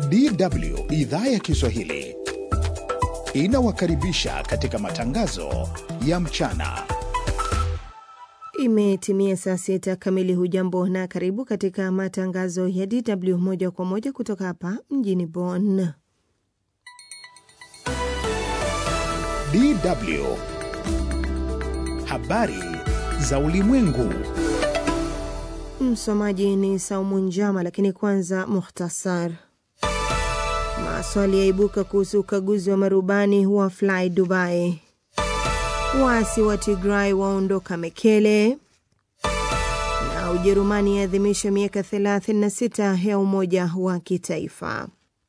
DW idhaa ya Kiswahili inawakaribisha katika matangazo ya mchana. Imetimia saa sita kamili. Hujambo na karibu katika matangazo ya DW moja kwa moja kutoka hapa mjini Bonn. DW habari za ulimwengu. Msomaji ni Saumu Njama, lakini kwanza muhtasar. Maswali yaibuka kuhusu ukaguzi wa marubani wa Fly Dubai. Waasi wa Tigray waondoka Mekele, na Ujerumani yaadhimisha miaka 36 ya umoja wa kitaifa.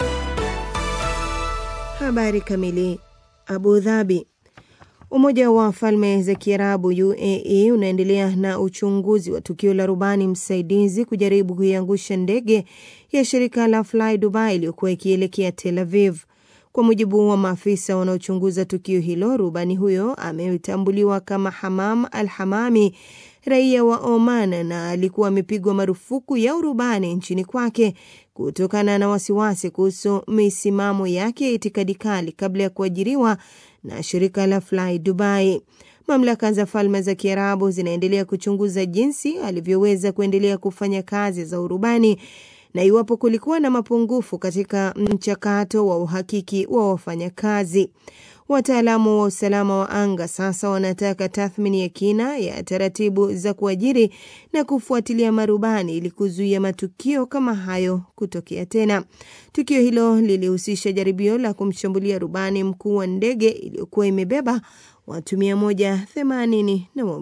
Habari kamili. Abu Dhabi. Umoja wa Falme za Kiarabu UAE unaendelea na uchunguzi wa tukio la rubani msaidizi kujaribu kuiangusha ndege ya shirika la Fly Dubai iliyokuwa ikielekea Tel Aviv. Kwa mujibu wa maafisa wanaochunguza tukio hilo, rubani huyo ametambuliwa kama Hamam Al Hamami, raia wa Oman, na alikuwa amepigwa marufuku ya urubani nchini kwake kutokana na wasiwasi kuhusu misimamo yake ya itikadi kali kabla ya kuajiriwa na shirika la Fly Dubai. Mamlaka za Falme za Kiarabu zinaendelea kuchunguza jinsi alivyoweza kuendelea kufanya kazi za urubani na iwapo kulikuwa na mapungufu katika mchakato wa uhakiki wa wafanyakazi. Wataalamu wa usalama wa anga sasa wanataka tathmini ya kina ya taratibu za kuajiri na kufuatilia marubani ili kuzuia matukio kama hayo kutokea tena. Tukio hilo lilihusisha jaribio la kumshambulia rubani mkuu wa ndege iliyokuwa imebeba watu mia moja themanini na